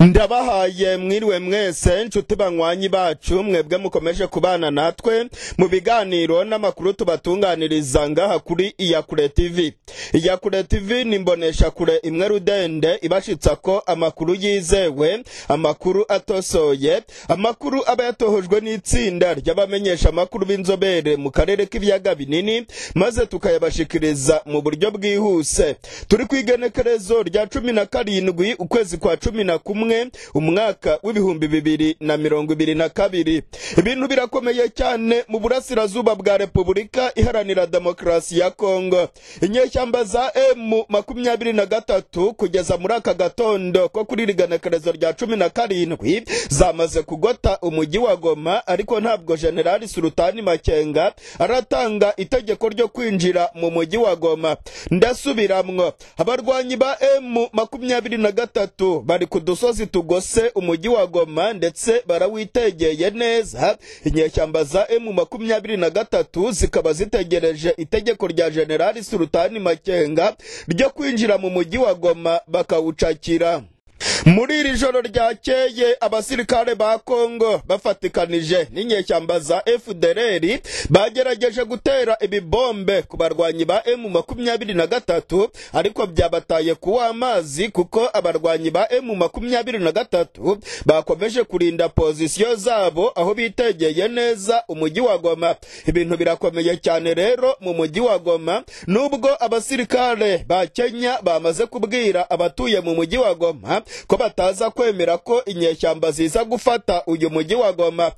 ndabahaye mwiriwe mwese inshuti banywanyi bacu mwebwe mukomeje kubana natwe mu biganiro n'amakuru tubatunganiriza ngaha kuri iyakure tv iyakure tv ni imboneshakure imwe rudende ibashitsa ko amakuru yizewe amakuru atosoye amakuru aba yatohojwe n'itsinda ry'abamenyesha amakuru b'inzobere mu karere k'ibiyaga binini maze tukayabashikiriza mu buryo bwihuse turi ku igenekerezo rya cumi na karindwi ukwezi kwa cumi na kumwe umwaka w'ibihumbi bibiri na mirongo ibiri na kabiri ibintu birakomeye cyane mu burasirazuba bwa repubulika iharanira demokarasi ya kongo inyeshyamba za emu makumyabiri na gatatu kugeza muri aka gatondo ko kuri iri genekerezo rya cumi na karindwi zamaze kugota umujyi wa goma ariko ntabwo generali surutani makenga aratanga itegeko ryo kwinjira mu mujyi wa goma ndasubiramwo abarwanyi ba emu makumyabiri na gatatu bari ku dusozi tugose umujyi wa goma ndetse barawitegeye neza inyeshyamba za emu makumyabiri na gatatu zikaba zitegereje itegeko rya generali surutani makenga ryo kwinjira mu mujyi wa goma bakawucakira muri iri joro ryakeye abasirikare ba kongo bafatikanije n'inyeshyamba za fdr bagerageje gutera ibibombe ku barwanyi ba emu makumyabiri na gatatu ariko byabataye kuwa amazi kuko abarwanyi ba emu makumyabiri na gatatu bakomeje kurinda pozisiyo zabo aho bitegeye neza umujyi wa goma ibintu birakomeye cyane rero mu mujyi wa goma nubwo abasirikare ba kenya bamaze kubwira abatuye mu mujyi wa goma ko bataza kwemera ko inyeshyamba ziza gufata uyu mujyi wa goma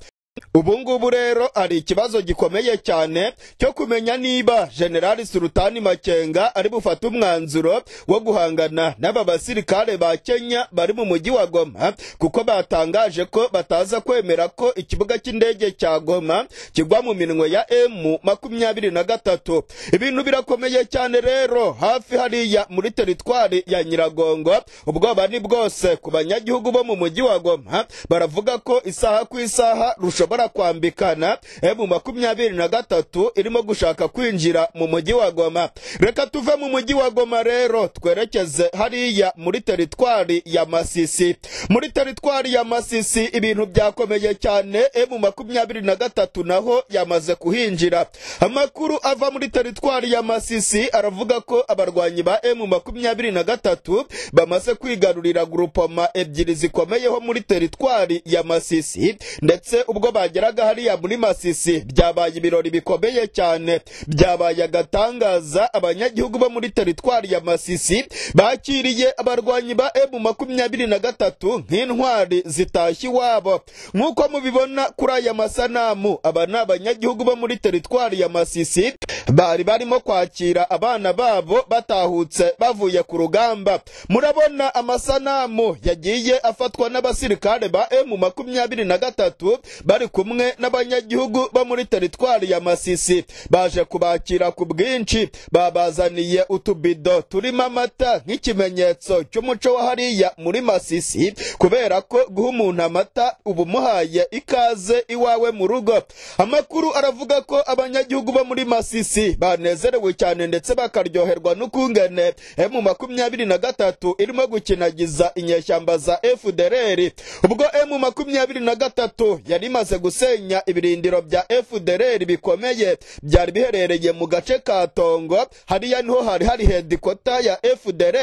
ubu ngubu rero hari ikibazo gikomeye cyane cyo kumenya niba generali surutani makenga ari bufate umwanzuro wo guhangana n'aba basirikare ba kenya bari mu mujyi wa goma kuko batangaje ko bataza kwemera ko ikibuga cy'indege cya goma kigwa mu minwe ya emu makumyabiri na gatatu ibintu birakomeye cyane rero hafi hariya muri teritwari ya nyiragongo ubwoba ni bwose ku banyagihugu bo mu mujyi wa goma baravuga ko isaha ku isaha rusho ishobora kwambikana emu makumyabiri na gatatu irimo gushaka kwinjira mu mujyi wa goma reka tuve mu mujyi wa goma rero twerekeze hariya muri teritwari ya masisi muri teritwari ya masisi ibintu byakomeye cyane emu makumyabiri na gatatu naho yamaze kuhinjira amakuru ava muri teritwari ya masisi aravuga ko abarwanyi ba emu makumyabiri na gatatu bamaze kwigarurira gurupoma ebyiri zikomeyeho muri teritwari ya masisi ndetse ubwo bageraga hariya muri masisi byabaye ibirori bikomeye cyane byabaye agatangaza abanyagihugu bo muri teritwari ya masisi bakiriye abarwanyi ba emu makumyabiri na gatatu nk'intwari zitashye iwabo nk'uko mubibona kuri aya masanamu aba ni abanyagihugu bo muri teritwari ya masisi bari barimo kwakira abana babo batahutse bavuye ku rugamba murabona amasanamu yagiye afatwa n'abasirikare ba emu makumyabiri na gatatu bari kumwe n'abanyagihugu bo muri teritwari ya masisi baje kubakira ku bwinshi babazaniye utubido turimo amata nk'ikimenyetso cy'umuco wa hariya muri masisi kubera ko guha umuntu amata uba umuhaye ikaze iwawe mu rugo amakuru aravuga ko abanyagihugu bo muri masisi banezerewe cyane ndetse bakaryoherwa n'ukungene emu makumyabiri na gatatu irimo gukinagiza inyeshyamba za efudereri ubwo emu makumyabiri na gatatu yari imaze gusenya ibirindiro bya FDLR bikomeye byari biherereye mu gace ka Tongo hariya niho hari hari hedikota ya FDLR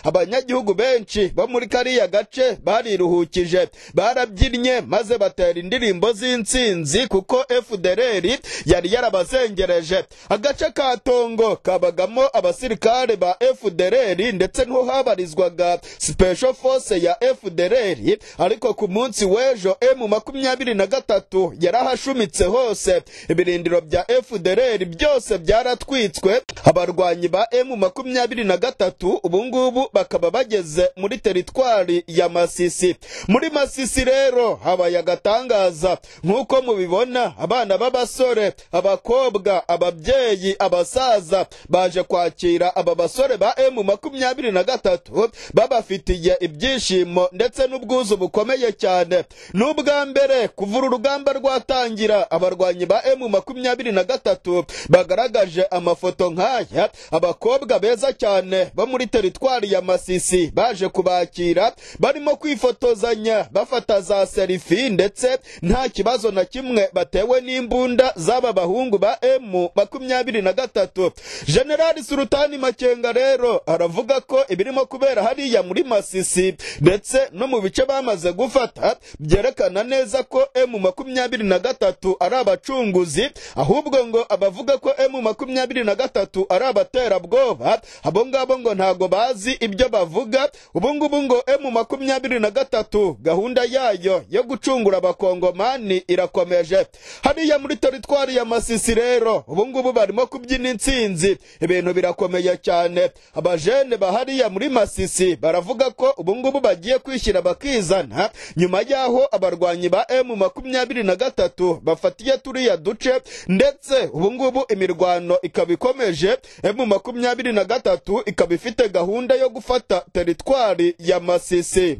abanyagihugu benshi bo muri kariya gace bariruhukije barabyinnye maze batera indirimbo z'insinzi kuko FDLR yari yarabazengereje agace ka Tongo kabagamo abasirikare ba FDLR ndetse niho habarizwaga Special Force ya FDLR ariko ku munsi w'ejo M makumyabiri na gatatu yarahashumitse hose ibirindiro bya fdr byose byaratwitswe abarwanyi ba emu makumyabiri na gatatu ubungubu bakaba bageze muri teritwari ya masisi muri masisi rero habaye agatangaza nk'uko mubibona abana b'abasore abakobwa ababyeyi abasaza baje kwakira aba basore ba emu makumyabiri na gatatu babafitiye ibyishimo ndetse n'ubwuzu bukomeye cyane n'ubwa mbere kuvura urugamba rwatangira abarwanyi ba emu makumyabiri na gatatu bagaragaje amafoto nk'aya abakobwa beza cyane bo muri teritwari ya masisi baje kubakira barimo kwifotozanya bafata za serifi ndetse nta kibazo na kimwe batewe n'imbunda z'aba bahungu ba emu makumyabiri na gatatu generali surutani makenga rero aravuga ko ibirimo kubera hariya muri masisi ndetse no mu bice bamaze gufata byerekana neza ko emu makumyabiri na gatatu ari abacunguzi ahubwo ngo abavuga ko emu makumyabiri na gatatu ari abaterabwoba abo ngabo ngo ntago bazi ibyo bavuga ubu ngubu ngo emu makumyabiri na gatatu gahunda yayo yo gucungura abakongomani irakomeje hariya muri teritwari ya masisi rero ubu ngubu barimo kubyina intsinzi ibintu birakomeye cyane abajene bahariya muri masisi baravuga ko ubu ngubu bagiye kwishyira bakizana nyuma y'aho abarwanyi ba emu makumyabiri na gatatu bafatiye turiya duce ndetse ubu ngubu imirwano ikaba ikomeje emu makumyabiri na gatatu ikaba ifite gahunda yo gufata teritwari ya masisi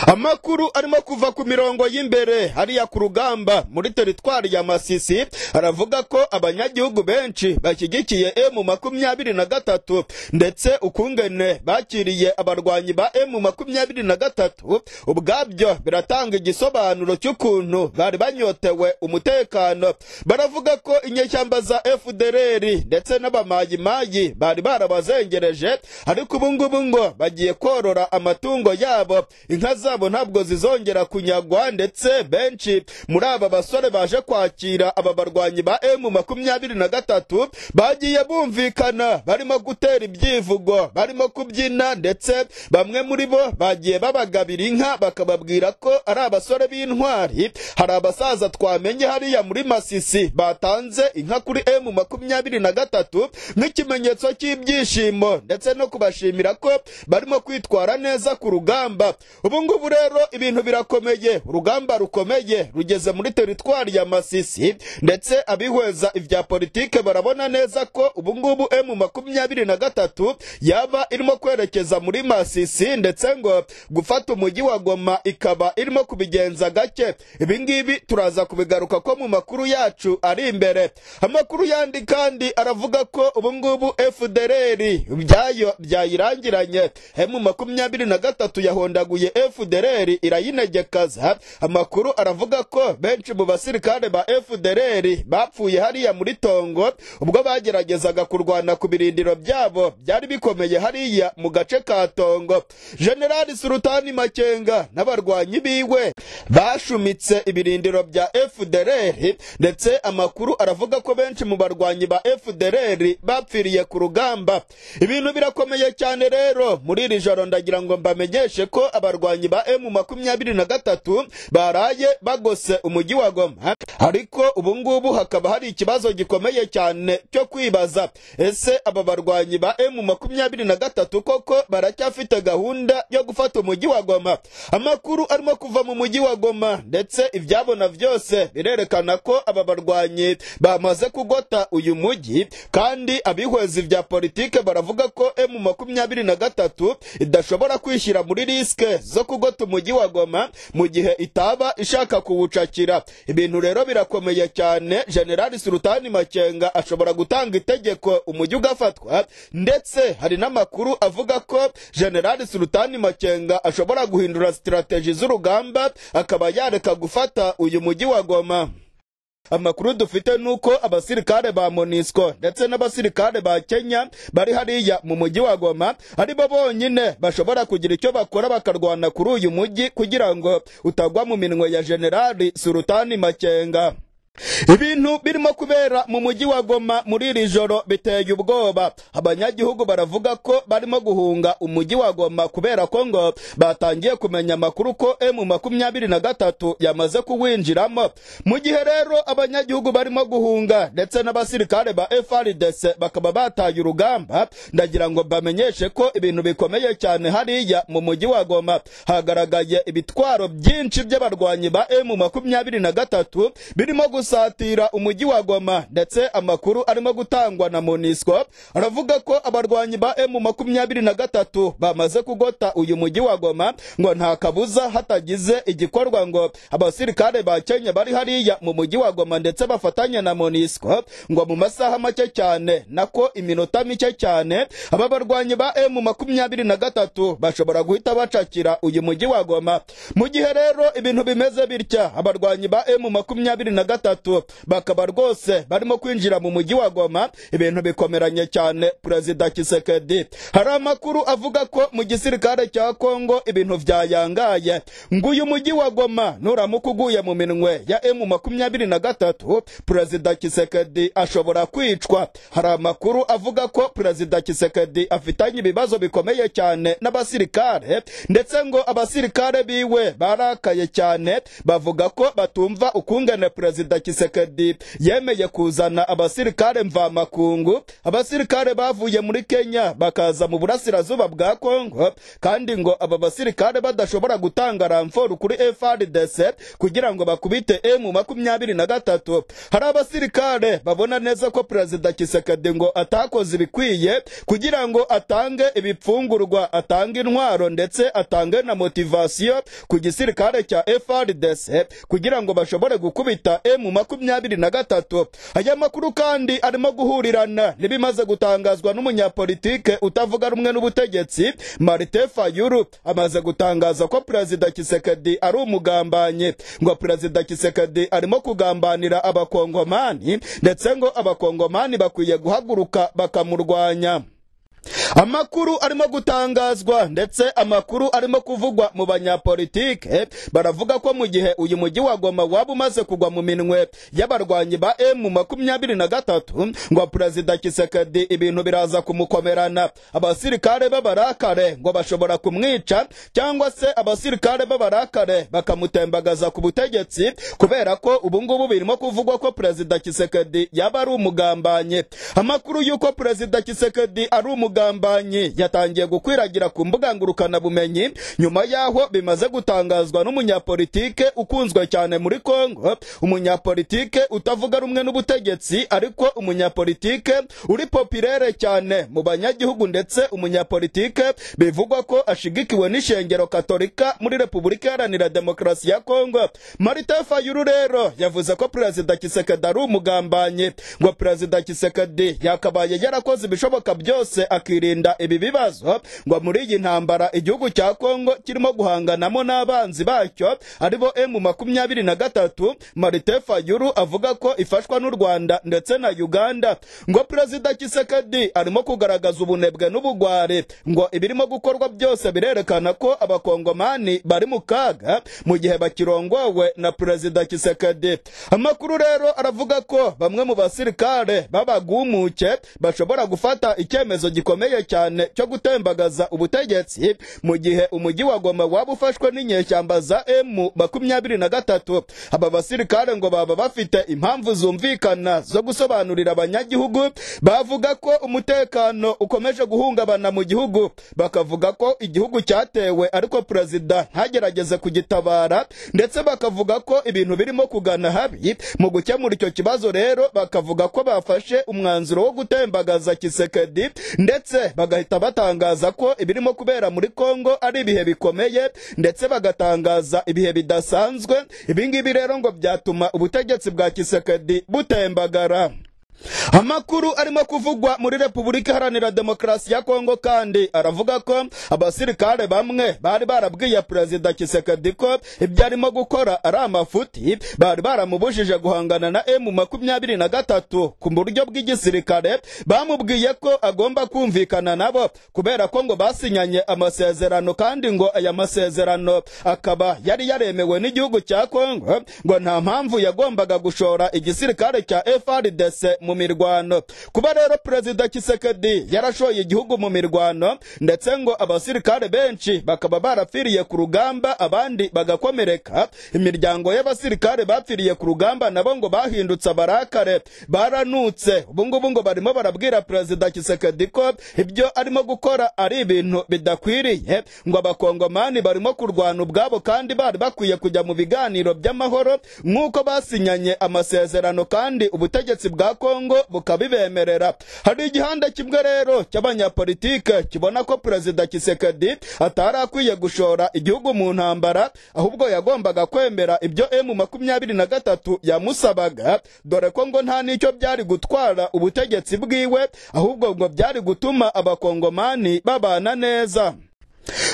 amakuru arimo kuva ku mirongo y'imbere hariya ku rugamba muri teritwari ya masisi aravuga ko abanyagihugu benshi bashyigikiye emu makumyabiri na gatatu ndetse ukungene bakiriye abarwanyi ba emu makumyabiri na gatatu ubwabyo biratanga igisobanuro cy'ukuntu bari banyotewe umutekano baravuga ko inyeshyamba za efudereri ndetse n'abamayimayi bari barabazengereje ariko ubu ngubu ngo bagiye korora amatungo yabo inka zabo ntabwo zizongera kunyagwa ndetse benshi muri aba basore baje kwakira aba barwanyi ba emu makumyabiri na gatatu bagiye bumvikana barimo gutera ibyivugo barimo kubyina ndetse bamwe muri bo bagiye babagabira inka bakababwira ko ari abasore b'intwari hari abasaza twamenye hariya muri masisi batanze inka kuri emu makumyabiri na gatatu nk'ikimenyetso cy'ibyishimo ndetse no kubashimira ko barimo kwitwara neza ku rugamba ubu ngubu rero ibintu birakomeye urugamba rukomeye rugeze muri teritwari ya masisi ndetse abihweza ibya politike barabona neza ko ubu ngubu emu makumyabiri na gatatu yaba irimo kwerekeza muri masisi ndetse ngo gufata umujyi wa goma ikaba irimo kubigenza gake ibi ngibi turaza kubigaruka ko mu makuru yacu ari imbere amakuru yandi kandi aravuga ko ubu ngubu efudereri byayo byayirangiranye emu makumyabiri na gatatu yahondaguye yaguye FDLR irayinegekaza amakuru aravuga ko benshi mu basirikare ba FDLR bapfuye hariya muri Tongo ubwo bageragezaga kurwana ku birindiro byabo byari bikomeye hariya mu gace ka Tongo General Sultani Makenga n'abarwanyi biwe bashumitse ibirindiro bya FDLR ndetse amakuru aravuga ko benshi mu barwanyi ba FDLR bapfiriye ku rugamba ibintu birakomeye cyane rero muri iri joro ndagira ngo mbamenyeshe ko abarwanyi ba emu makumyabiri na gatatu baraye bagose umujyi wa goma ariko ubu ngubu hakaba hari ikibazo gikomeye cyane cyo kwibaza ese aba barwanyi ba emu makumyabiri na gatatu koko baracyafite gahunda yo gufata umujyi wa goma amakuru arimo kuva mu mujyi wa goma ndetse ibyabona byose birerekana ko aba barwanyi bamaze kugota uyu mujyi kandi abihweza ibya politike baravuga ko emu makumyabiri na gatatu idashobora kwishyira muri risk zo kugota umujyi wa goma mu gihe itaba ishaka kuwucakira ibintu rero birakomeye cyane generali sultani makenga ashobora gutanga itegeko umujyi ugafatwa ndetse hari n'amakuru avuga ko generali sultani makenga ashobora guhindura sitirateji z'urugamba akaba yareka gufata uyu mujyi wa goma amakuru dufite nuko abasirikare ba monisco ndetse n'abasirikare ba kenya bari hariya mu mujyi wa goma ari bo bonyine bashobora kugira icyo bakora bakarwana kuri uyu mujyi kugira ngo utagwa mu minwe ya generali sultani makenga ibintu birimo kubera mu mujyi wa goma muri iri joro biteye ubwoba abanyagihugu baravuga ko barimo guhunga umujyi wa goma kubera ko ngo batangiye kumenya amakuru ko emu makumyabiri na gatatu yamaze kuwinjiramo mu gihe rero abanyagihugu barimo guhunga ndetse n'abasirikare ba frdc bakaba bataye urugamba ndagira ngo bamenyeshe ko ibintu bikomeye cyane hariya mu mujyi wa goma hagaragaye ibitwaro byinshi by'abarwanyi ba emu makumyabiri na gatatu birimo gusatira umujyi wa goma ndetse amakuru arimo gutangwa na monisco aravuga ko abarwanyi ba emu makumyabiri na gatatu bamaze kugota uyu mujyi wa goma ngo nta kabuza hatagize igikorwa ngo abasirikare ba kenya bari hariya mu mujyi wa goma ndetse bafatanya na monisco ngo mu masaha make cyane nako iminota mike cyane aba barwanyi ba emu makumyabiri na gatatu bashobora guhita bacakira uyu mujyi wa goma mu gihe rero ibintu bimeze bitya abarwanyi ba emu makumyabiri na gatatu bakaba rwose barimo kwinjira mu mujyi wa goma ibintu bikomeranye cyane perezida kisekedi hari amakuru avuga ko mu gisirikare cya kongo ibintu byayangaye ngo uyu mujyi wa goma nuramuka uguye mu minwe ya emu makumyabiri na gatatu perezida kisekedi ashobora kwicwa hari amakuru avuga ko perezida kisekedi afitanye ibibazo bikomeye cyane n'abasirikare ndetse ngo abasirikare biwe barakaye cyane bavuga ko batumva ukungene perezida kisekedi yemeye kuzana abasirikare mvamakungu abasirikare bavuye muri kenya bakaza mu burasirazuba bwa kongo kandi ngo aba basirikare badashobora gutanga ramforu kuri frdc kugira ngo bakubite emu makumyabiri na gatatu hari abasirikare babona neza ko perezida kisekedi ngo atakoze ibikwiye kugira ngo atange ibipfungurwa atange intwaro ndetse atange na motivasiyo ku gisirikare cya frdc kugira ngo bashobore gukubita emu makumyabiri na gatatu aya makuru kandi arimo guhurirana n'ibimaze gutangazwa n'umunyapolitike utavuga rumwe n'ubutegetsi marite fayuru amaze gutangaza ko perezida kisekedi ari umugambanyi ngo perezida kisekedi arimo kugambanira abakongomani ndetse ngo abakongomani bakwiye guhaguruka bakamurwanya amakuru arimo gutangazwa ndetse amakuru arimo kuvugwa mu banyapolitike baravuga ko mu gihe uyu mujyi wa goma waba umaze kugwa mu minwe y'abarwanyi ba emu makumyabiri na gatatu ngo perezida kisekedi ibintu biraza kumukomerana abasirikare b'abarakare ngo bashobora kumwica cyangwa se abasirikare b'abarakare bakamutembagaza ku butegetsi kubera ko ubu ngubu birimo kuvugwa ko perezida kisekedi yaba ari umugambanye amakuru y'uko perezida kisekedi ari umugambanye umugambanyi yatangiye gukwiragira ku mbuga ngurukanabumenyi nyuma y'aho bimaze gutangazwa n'umunyapolitike ukunzwe cyane muri kongo umunyapolitike utavuga rumwe n'ubutegetsi ariko umunyapolitike uri popirere cyane mu banyagihugu ndetse umunyapolitike bivugwa ko ashigikiwe n'ishengero katolika muri repubulika iharanira demokarasi ya kongo marite fayuru rero yavuze ko perezida kisekedi ari umugambanyi ngo perezida kisekedi yakabaye yarakoze ibishoboka byose akirinda ibi bibazo ngo muri iyi ntambara igihugu cya kongo kirimo guhanganamo n'abanzi bacyo aribo emu makumyabiri na gatatu marite fayuru avuga ko ifashwa n'u rwanda ndetse na uganda ngo perezida kisekedi arimo kugaragaza ubunebwe n'ubugwari ngo ibirimo gukorwa byose birerekana ko abakongomani bari mu kaga mu gihe bakirongowe na perezida kisekedi amakuru rero aravuga ko bamwe mu basirikare babagumuke bashobora gufata icyemezo gikomeye cyane cyo gutembagaza ubutegetsi mu gihe umujyi wa goma waba ufashwe n'inyeshyamba za emu makumyabiri na gatatu aba basirikare ngo baba bafite impamvu zumvikana zo gusobanurira abanyagihugu bavuga ko umutekano ukomeje guhungabana mu gihugu bakavuga ko igihugu cyatewe ariko perezida ntagerageze kugitabara ndetse bakavuga ko ibintu birimo kugana habi mu gukemura icyo kibazo rero bakavuga ko bafashe umwanzuro wo gutembagaza kisekedi ndetse bagahita batangaza ko ibirimo kubera muri Kongo ari ibihe bikomeye ndetse bagatangaza ibihe bidasanzwe ibi ngibi rero ngo byatuma ubutegetsi bwa Kisekedi butembagara amakuru arimo kuvugwa muri repubulika iharanira demokarasi ya kongo kandi aravuga ko abasirikare bamwe bari barabwiye perezida kisekedi ko ibyo arimo gukora ari amafuti bari baramubujije guhangana na emu makumyabiri na gatatu ku buryo bw'igisirikare bamubwiye ko agomba kumvikana nabo kubera ko ngo basinyanye amasezerano kandi ngo aya masezerano akaba yari yaremewe n'igihugu cya kongo ngo nta mpamvu yagombaga gushora igisirikare cya frdc mu mu mirwano kuba rero perezida kisekedi yarashoye igihugu mu mirwano ndetse ngo abasirikare benshi bakaba barapfiriye ku rugamba abandi bagakomereka imiryango y'abasirikare bapfiriye ku rugamba nabo ngo bahindutse abarakare baranutse ubu ngubu ngo barimo barabwira perezida kisekedi ko ibyo arimo gukora ari ibintu bidakwiriye ngo abakongomani barimo kurwana ubwabo kandi bari bakwiye kujya mu biganiro by'amahoro nk'uko basinyanye amasezerano kandi ubutegetsi bwa kongo bukabibemerera hari igihanda kimwe rero cy'abanyapolitike kibona ko perezida kisekedi atari akwiye gushora igihugu mu ntambara ahubwo yagombaga kwemera ibyo emu makumyabiri na gatatu yamusabaga dore ko ngo nta n'icyo byari gutwara ubutegetsi bwiwe ahubwo ngo byari gutuma abakongomani babana neza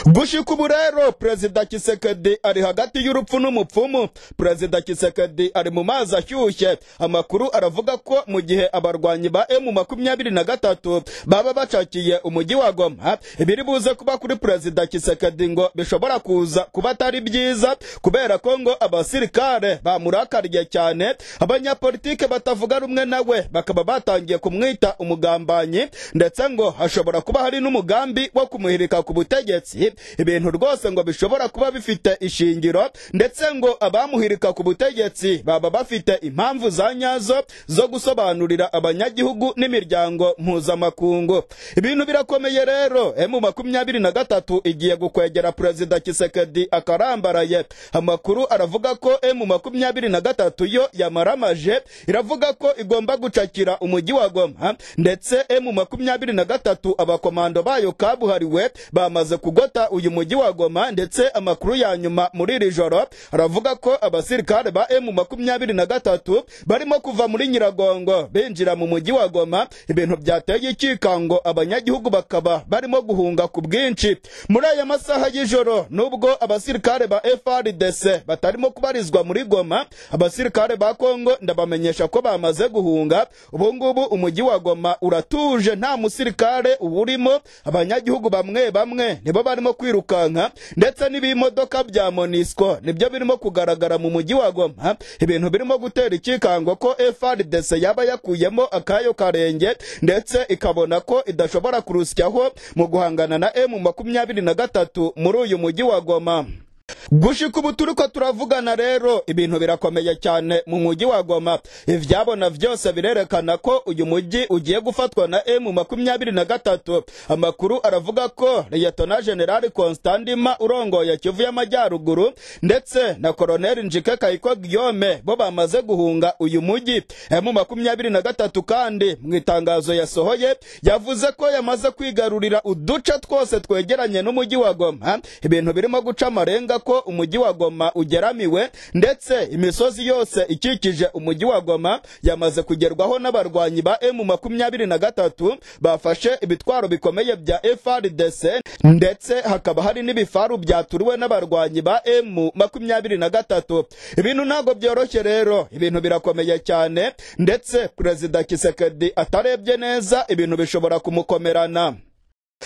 gushika ubu rero perezida kisekedi ari hagati y'urupfu n'umupfumu perezida kisekedi ari mu mazi ashyushye amakuru aravuga ko mu gihe abarwanyi ba emu makumyabiri na gatatu baba bacakiye umujyi wa goma ibiri buze kuba kuri perezida kisekedi ngo bishobora kuza kuba atari byiza kubera ko ngo abasirikare bamurakariye cyane abanyapolitike batavuga rumwe nawe bakaba batangiye kumwita umugambanyi ndetse ngo hashobora kuba hari n'umugambi wo kumuhirika ku butegetsi butegetsi ibintu rwose ngo bishobora kuba bifite ishingiro ndetse ngo abamuhirika ku butegetsi baba bafite impamvu za nyazo zo gusobanurira abanyagihugu n'imiryango mpuzamakungu ibintu birakomeye rero emu makumyabiri na gatatu igiye gukwegera perezida kisekedi akarambaraye amakuru aravuga ko emu makumyabiri na gatatu yo yamaramaje iravuga ko igomba gucakira umujyi wa goma ndetse emu makumyabiri na gatatu abakomando bayo kabuhariwe bamaze kugota uyu mujyi wa Goma ndetse amakuru ya nyuma muri iri joro aravuga ko abasirikare ba emu makumyabiri na gatatu barimo kuva muri Nyiragongo binjira mu mujyi wa Goma ibintu byateye ikikango abanyagihugu bakaba barimo guhunga ku bwinshi muri aya masaha y'ijoro nubwo abasirikare ba FRDC batarimo kubarizwa muri Goma abasirikare ba Kongo ndabamenyesha ko bamaze guhunga ubu ngubu umujyi wa Goma uratuje nta musirikare uwurimo abanyagihugu bamwe bamwe nibo barimo kwirukanka ndetse n'ibimodoka bya monisco nibyo birimo kugaragara mu mujyi wa goma ibintu birimo gutera ikikango ko frdc yaba yakuyemo akayo karenge ndetse ikabona ko idashobora kurusyaho mu guhangana na emu makumyabiri na gatatu muri uyu mujyi wa goma gushika ubu turi ko turavugana rero ibintu birakomeye cyane mu mujyi wa goma ibyabona byose birerekana ko uyu mujyi ugiye gufatwa na emu makumyabiri na gatatu amakuru aravuga ko liyetona generali constantima urongoye kivu y'amajyaruguru ndetse na koroneli njike kayiko giyome bo bamaze guhunga uyu mujyi emu makumyabiri na gatatu kandi mu itangazo yasohoye yavuze ko yamaze kwigarurira uduce twose twegeranye n'umujyi wa goma ibintu birimo guca amarenga ko umujyi wa Goma ugeramiwe ndetse imisozi yose ikikije umujyi wa Goma yamaze kugerwaho n'abarwanyi ba M makumyabiri na gatatu bafashe ibitwaro bikomeye bya FRDC ndetse hakaba hari n'ibifaru byaturiwe n'abarwanyi ba M makumyabiri na gatatu ibintu ntabwo byoroshye rero ibintu birakomeye cyane ndetse perezida Kisekedi atarebye neza ibintu bishobora kumukomerana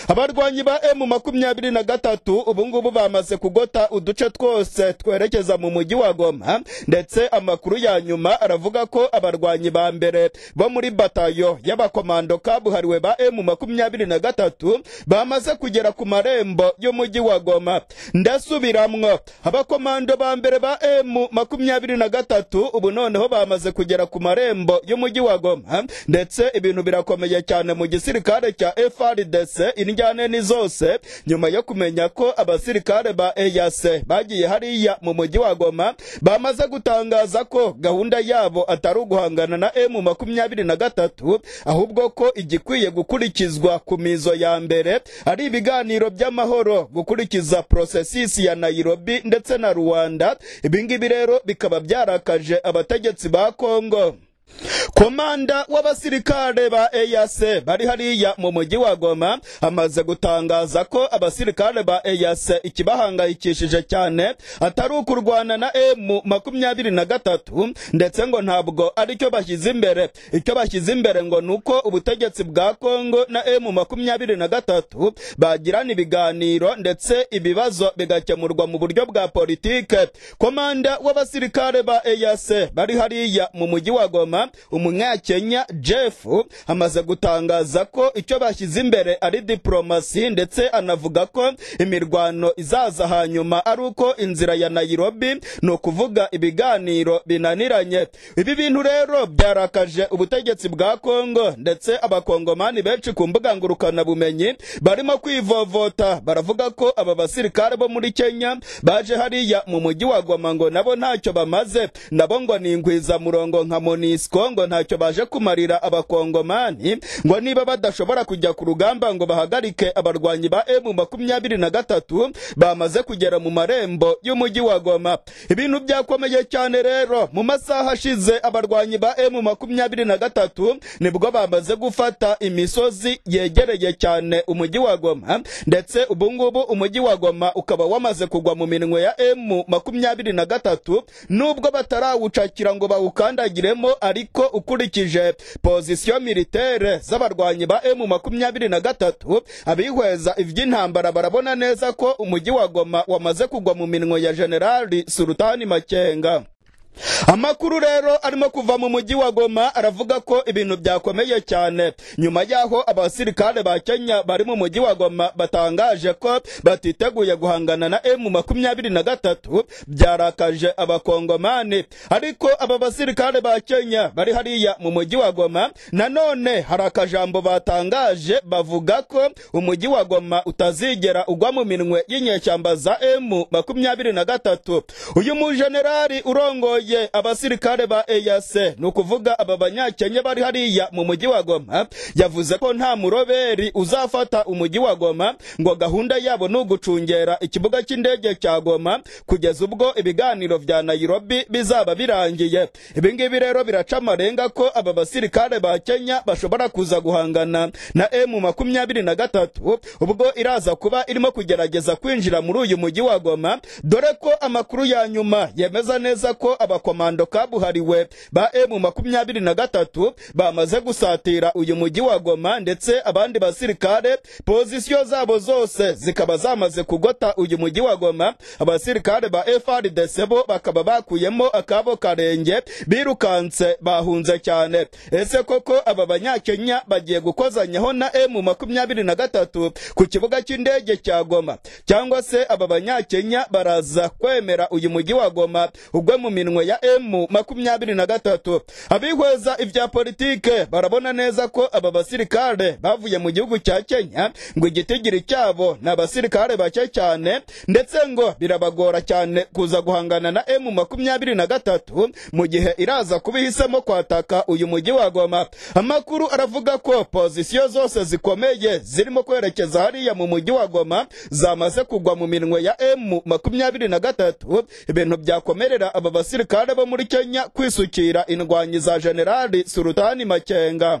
abarwanyi ba emu makumyabiri na gatatu ubungubu bamaze kugota uduce twose twerekeza mu mujyi wa goma ndetse amakuru ya nyuma aravuga ko abarwanyi ba mbere bo muri batayo y'abakomando kabuhariwe ba emu makumyabiri na gatatu bamaze kugera ku marembo y'umujyi wa goma ndasubiramwo abakomando ba mbere ba emu makumyabiri na gatatu ubu noneho bamaze kugera ku marembo y'umujyi wa goma ndetse ibintu birakomeye cyane mu gisirikare cya frdc injyane ni zose nyuma yo kumenya ko abasirikare ba eyase bagiye hariya mu mujyi wa goma bamaze gutangaza ko gahunda yabo atari uguhangana na emu makumyabiri na gatatu ahubwo ko igikwiye gukurikizwa ku mizo ya mbere ari ibiganiro by'amahoro gukurikiza porosesisi ya nayirobi ndetse na rwanda ibingibi rero bikaba byarakaje abategetsi ba kongo komanda w'abasirikare ba eyase bari hariya mu mujyi wa goma amaze gutangaza ko abasirikare ba eyase ikibahangayikishije cyane atari ukurwana na emu makumyabiri na gatatu ndetse ngo ntabwo ari cyo bashyize imbere icyo bashyize imbere ngo ni uko ubutegetsi bwa kongo na emu makumyabiri na gatatu bagirana ibiganiro ndetse ibibazo bigakemurwa mu buryo bwa politike komanda w'abasirikare ba eyase bari hariya mu mujyi wa goma nyuma umunyakenya jeff amaze gutangaza ko icyo bashyize imbere ari diporomasi ndetse anavuga ko imirwano izaza hanyuma ari uko inzira ya nayirobi ni ukuvuga ibiganiro binaniranye ibi bintu rero byarakaje ubutegetsi bwa kongo ndetse abakongomani benshi ku mbuga ngurukanabumenyi barimo kwivovota baravuga ko aba basirikare bo muri kenya baje hariya mu mujyi wa goma ngo nabo ntacyo bamaze nabo ngo ni ingwizamurongo nka monisco ngo ntacyo baje kumarira abakongomani ngo niba badashobora kujya ku rugamba ngo bahagarike abarwanyi ba emu makumyabiri na gatatu bamaze kugera mu marembo y'umujyi wa goma ibintu byakomeye cyane rero mu masaha ashize abarwanyi ba emu makumyabiri na gatatu nibwo bamaze gufata imisozi yegereye cyane umujyi wa goma ndetse ubungubu umujyi wa goma ukaba wamaze kugwa mu minwe ya emu makumyabiri na gatatu nubwo batarawucakira ngo bawukandagiremo ariko ukurikije pozisiyo militere z'abarwanyi ba emu makumyabiri na gatatu abihweza iby'intambara barabona neza ko umujyi wa goma wamaze kugwa mu minwe ya generali sultani makenga amakuru rero arimo kuva mu mujyi wa goma aravuga ko ibintu byakomeye cyane nyuma y'aho abasirikare ba kenya bari mu mujyi wa goma batangaje ko batiteguye guhangana na emu makumyabiri na gatatu byarakaje abakongomani ariko aba basirikare ba kenya bari hariya mu mujyi wa goma nanone hari akajambo batangaje bavuga ko umujyi wa goma utazigera ugwa mu minwe y'inyeshyamba za emu makumyabiri na gatatu uyu mujenerali urongoye ye abasirikare ba eyase ni ukuvuga aba banyakenya bari hariya mu mujyi wa goma yavuze ko nta muroberi uzafata umujyi wa goma ngo gahunda yabo ni ugucungera ikibuga cy'indege cya goma kugeza ubwo ibiganiro bya nayirobi bizaba birangiye ibi ngibi rero biraca amarenga ko aba basirikare ba kenya bashobora kuza guhangana na emu makumyabiri na gatatu ubwo iraza kuba irimo kugerageza kwinjira muri uyu mujyi wa goma dore ko amakuru ya nyuma yemeza neza ko aba abakomando kabuhariwe ba emu makumyabiri na gatatu bamaze gusatira uyu mujyi wa goma ndetse abandi basirikare pozisiyo zabo zose zikaba zamaze kugota uyu mujyi wa goma abasirikare ba frdc bo bakaba bakuyemo akabo karenge birukanse bahunze cyane ese koko aba banyakenya bagiye gukozanyaho na emu makumyabiri na gatatu ku kibuga cy'indege cya goma cyangwa se aba banyakenya baraza kwemera uyu mujyi wa goma ugwe mu minwe ya emu makumyabiri na gatatu abihweza ibya politike barabona neza ko aba basirikare bavuye mu gihugu cya kenya ngo igitigiri cyabo ni abasirikare bake cyane ndetse ngo birabagora cyane kuza guhangana na emu makumyabiri na gatatu mu gihe iraza kuba ihisemo kwataka uyu mujyi wa goma amakuru aravuga ko pozisiyo zose zikomeye zirimo kwerekeza hariya mu mujyi wa goma zamaze kugwa mu minwe ya emu makumyabiri na gatatu ibintu byakomerera aba basirikare abasirikare bo muri Kenya kwisukira indwanyi za Generali Sultani Makenga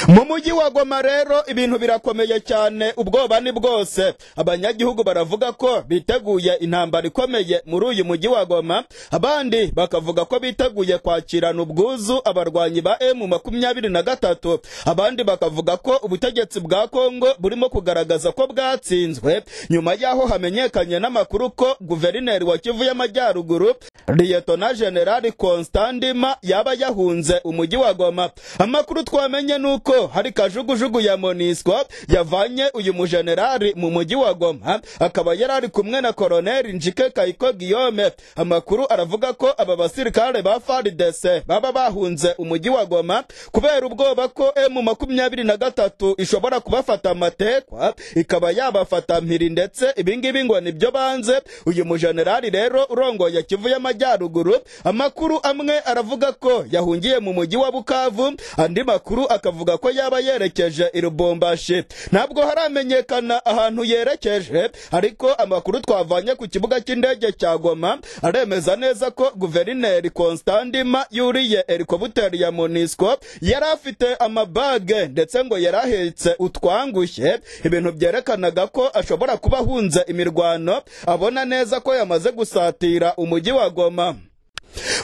mu mujyi wa goma rero ibintu birakomeye cyane ubwoba ni bwose abanyagihugu baravuga ko biteguye intambara ikomeye muri uyu mujyi wa goma abandi bakavuga ko biteguye kwakirana ubwuzu abarwanyi ba emu makumyabiri na gatatu abandi bakavuga ko ubutegetsi bwa kongo burimo kugaragaza ko bwatsinzwe nyuma y'aho hamenyekanye n'amakuru ko guverineri wa kivu y'amajyaruguru liyetona generali constandima yaba yahunze umujyi wa goma amakuru twamenye ni nuko hari kajugujugu ya moniswa yavanye uyu mujenerali mu mujyi wa goma akaba yari ari kumwe na koroneri njike kayiko giyome amakuru aravuga ko aba basirikare ba faridese baba bahunze umujyi wa goma kubera ubwoba ko emu makumyabiri na gatatu ishobora kubafata amatekwa ikaba yabafata mpiri ndetse ibingibi ngo nibyo banze uyu mujenerali rero urongoye kivu y'amajyaruguru amakuru amwe aravuga ko yahungiye mu mujyi wa bukavu andi makuru akavuga avuga ko yaba yerekeje i Lubumbashi ntabwo haramenyekana ahantu yerekeje ariko amakuru twavanye ku kibuga cy'indege cya Goma aremeza neza ko guverineri Constandima yuriye helikopteri ya Monisco yari afite amabage ndetse ngo yari ahetse utwangushye ibintu byerekanaga ko ashobora kuba ahunze imirwano abona neza ko yamaze gusatira umujyi wa Goma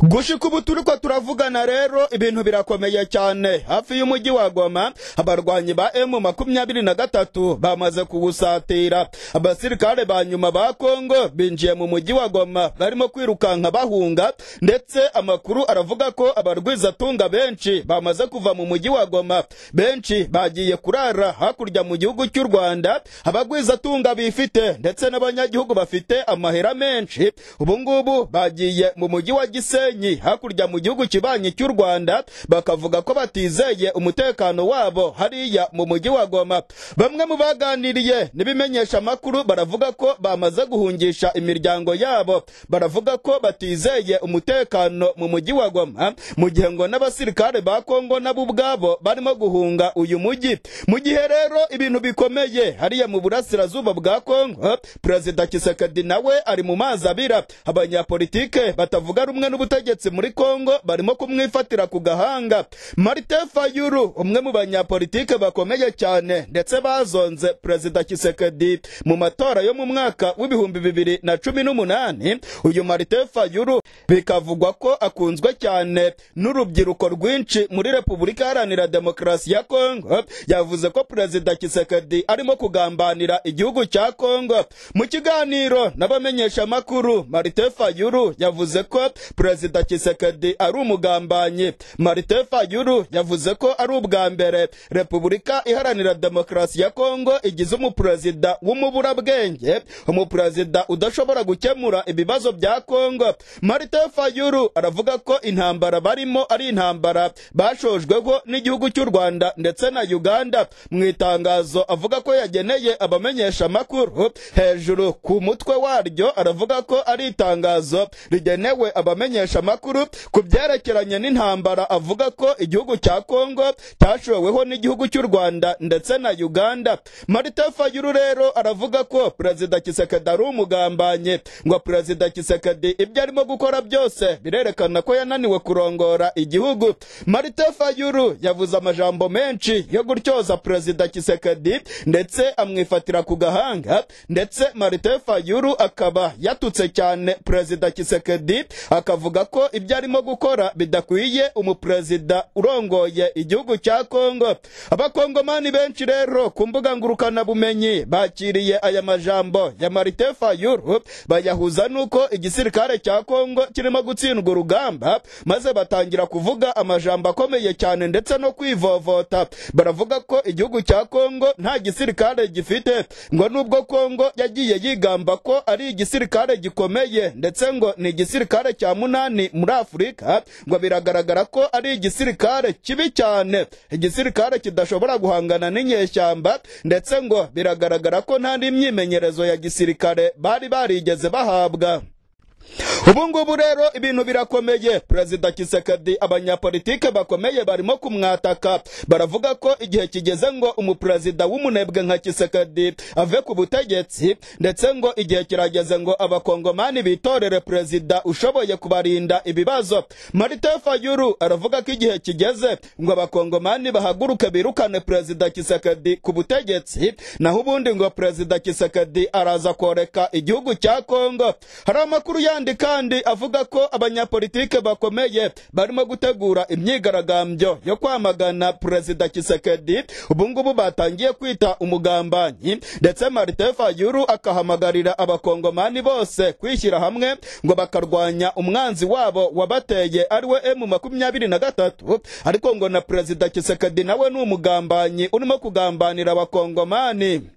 gushika ubu turi ko turavugana rero ibintu birakomeye cyane hafi y'umujyi wa goma abarwanyi ba emu makumyabiri na gatatu bamaze kuwusatira abasirikare ba nyuma ba kongo binjiye mu mujyi wa goma barimo kwirukanka bahunga ndetse amakuru aravuga ko abarwizatunga benshi bamaze kuva mu mujyi wa goma benshi bagiye kurara hakurya mu gihugu cy'u rwanda abagwizatunga bifite ndetse n'abanyagihugu bafite amahera menshi ubu ngubu bagiye mu mujyi wa gisenyi hakurya mu gihugu kibanyi cy'u rwanda bakavuga ko batizeye umutekano wabo hariya mu mujyi wa goma bamwe mu baganiriye n'ibimenyesha amakuru baravuga ko bamaze guhungisha imiryango yabo baravuga ko batizeye umutekano mu mujyi wa goma mu gihe ngo n'abasirikare ba kongo nabo ubwabo barimo guhunga uyu mujyi mu gihe rero ibintu bikomeye hariya mu burasirazuba bwa kongo perezida kisekedi nawe ari mu mazi abira abanyapolitike batavuga rumwe n'ubutegetsi muri kongo barimo kumwifatira ku gahanga martin fayulu umwe mu banyapolitike bakomeye cyane ndetse bazonze perezida kisekedi mu matora yo mu mwaka w'ibihumbi bibiri na cumi n'umunani uyu martin fayulu bikavugwa ko akunzwe cyane n'urubyiruko rwinshi muri repubulika iharanira demokarasi ya kongo yavuze ko perezida kisekedi arimo kugambanira igihugu cya kongo mu kiganiro n'abamenyeshamakuru marite fayuru yavuze ko perezida kisekedi ari umugambanyi marite fayuru yavuze ko ari ubwa mbere repubulika iharanira demokarasi ya kongo igize umuperezida w'umuburabwenge umuperezida udashobora gukemura ibibazo bya kongo marite fayuru aravuga ko intambara barimo ari intambara bashojweho n'igihugu cy'u rwanda ndetse na uganda mu itangazo avuga ko yageneye abamenyeshamakuru hejuru ku mutwe waryo aravuga ko ari itangazo rigenewe abamenyeshamakuru ku byerekeranye n'intambara avuga ko igihugu cya kongo cyashoweho n'igihugu cy'u rwanda ndetse na uganda marita fayuru rero aravuga ko perezida kisekedi ari umugambanye ngo perezida kisekedi ibyo arimo gukora byose birerekana ko yananiwe kurongora igihugu marita fayuru yavuze amajambo menshi yo gutyoza perezida kisekedi ndetse amwifatira ku gahanga ndetse marite fayuru akaba yatutse cyane perezida kisekedi akavuga ko ibyo arimo gukora bidakwiye umuperezida urongoye igihugu cya kongo abakongomani benshi rero ku mbuga ngurukanabumenyi bakiriye aya majambo ya marite fayuru bayahuza n'uko igisirikare cya kongo kirimo gutsindwa urugamba maze batangira kuvuga amajambo akomeye cyane ndetse no kwivovota baravuga ko igihugu cya kongo nta gisirikare gifite ngo nubwo kongo yagiye yigamba ko ari igisirikare gikomeye ndetse ngo ni igisirikare cya munani muri afurika ngo biragaragara ko ari igisirikare kibi cyane igisirikare kidashobora guhangana n'inyeshyamba ndetse ngo biragaragara ko nta n'imyimenyerezo ya gisirikare bari barigeze bahabwa ubu ngubu rero ibintu birakomeye perezida kisekedi abanyapolitike bakomeye barimo kumwataka baravuga ko igihe kigeze ngo umuperezida w'umunebwe nka kisekedi ave ku butegetsi ndetse ngo igihe kirageze ngo abakongomani bitorere perezida ushoboye kubarinda ibibazo marite fayuru aravuga ko igihe kigeze ngo abakongomani bahaguruke birukane perezida kisekedi ku butegetsi naho ubundi ngo perezida kisekedi araza koreka igihugu cya kongo hari amakuru ya kandi kandi avuga ko abanyapolitike bakomeye barimo gutegura imyigaragambyo yo kwamagana perezida kisekedi ubu ngubu batangiye kwita umugambanyi ndetse marite fayuru akahamagarira abakongomani bose kwishyira hamwe ngo bakarwanya umwanzi wabo wabateye ariwe emu makumyabiri na gatatu ariko ngo na perezida kisekedi nawe ni umugambanyi urimo kugambanira abakongomani